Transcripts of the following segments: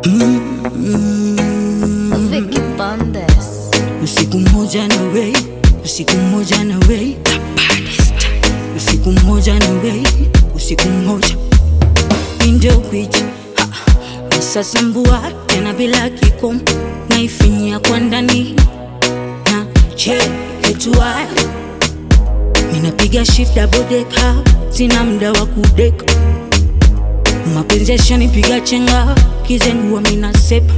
Vicky Bandes. Usiku mmoja na wei, usiku mmoja na wei, usiku mmoja na wei, usiku mmoja ndio kwicha sasa mbua tena bila kikomo, naifinyia kwa ndani na cheketua, ninapiga shift double decker, sina muda wa kudeka, mapenzi yashanipiga chenga, kizengua mina sepa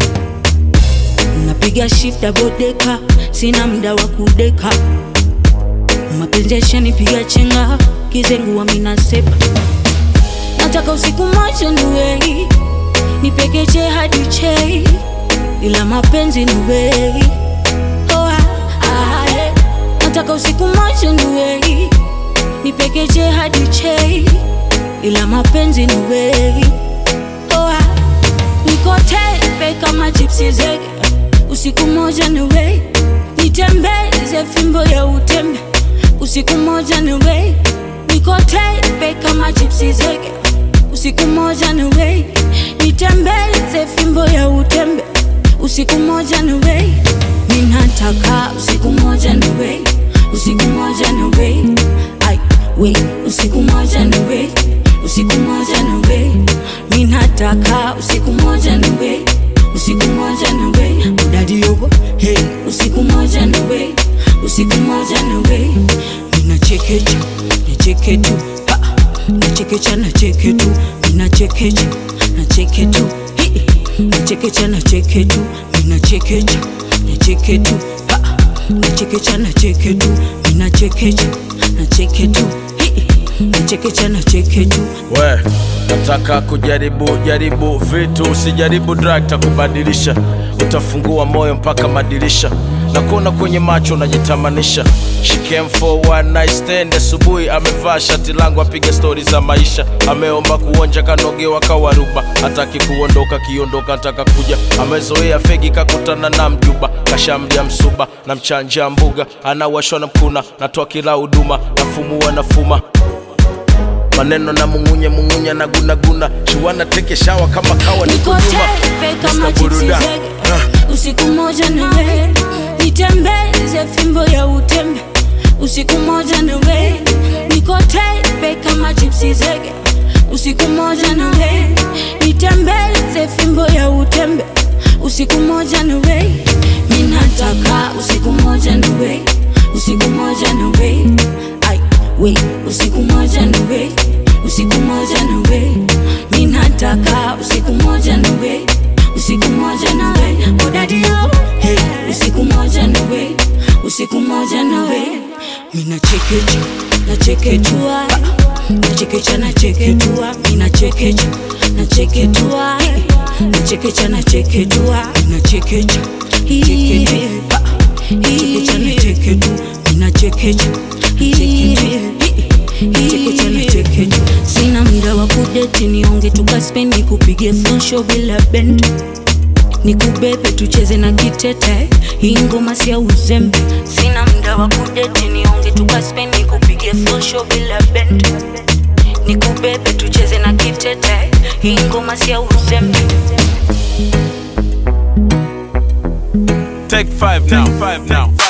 napiga shift double decker, sina muda wa kudeka, mapenzi yashanipiga chenga, kizengua mina sepa nataka usiku moja niwei nipekeche hadi chei, ila mapenzi niwei oh, ah, ah, eh. nataka usiku moja niwei nipekeche hadi chei, ila mapenzi niwei oh, ah. niko tepe kama chipsi zege, usiku moja niwei nitembeze fimbo ya utembe, usiku moja niwei niko tepe kama chipsi zege usiku moja ni wei nitembeze fimbo ya utembe usiku moja ni wei ninataka usiku moja ni wei usiku moja ni wei ai wei usiku moja ni wei usiku moja ni wei ninataka usiku moja ni wei usiku moja ni wei udadi yogo hey usiku moja ni wei usiku moja ni wei ninachekecha nicheke tu ha nachekecha nacheke tu ninachekecha nacheke tu Hi. nachekecha nacheke tu ninachekecha nacheke tu Ha. nachekecha nacheke tu ninachekecha nacheke tu Hi. nachekecha nacheke tu we nataka kujaribu jaribu vitu usijaribu drug takubadilisha utafungua moyo mpaka madirisha na kuona kwenye macho unajitamanisha She came for one night stand asubuhi amevaa shati langu apiga stori za maisha ameomba kuonja kanogewa kawaruba hataki kuondoka kiondoka nataka kuja amezoea fegi kakutana na mjuba kashamdia msuba na mchanja mbuga anawashwa na mkuna natoa kila huduma nafumua nafuma maneno na mungunye mungunye na gunaguna shiwana teke shawa kama kawa niko niko nyuma tepe kama Mr. chipsi Buruda. zege usiku moja niwe nitembeze fimbo ya utembe usiku moja niwe niko tepe kama chipsi zege usiku moja niwe nitembeze fimbo ya utembe usiku moja niwe ninataka usiku moja niwe usiku moja niwe ai we usiku moja niwe usiku moja niwe ninataka usiku moja niwe usiku moja nawe odadio hey, usiku moja nawe usiku moja nawe minachekecha nacheketua nachekecha nacheketua minachekecha nacheketua nachekecha nacheketua minachekecha cheketua nachekecha nacheketu minachekecha nachekecha nacheketu sina muda wa kudeti nionge tukaspeni kupige fonsho bila bend nikubebe tucheze na kitete hii ngoma sia uzembe sina muda wa kudeti nionge tukaspeni kupige fonsho bila bend nikubebe tucheze na kitete hii ngoma sia uzembe Take five now, five now.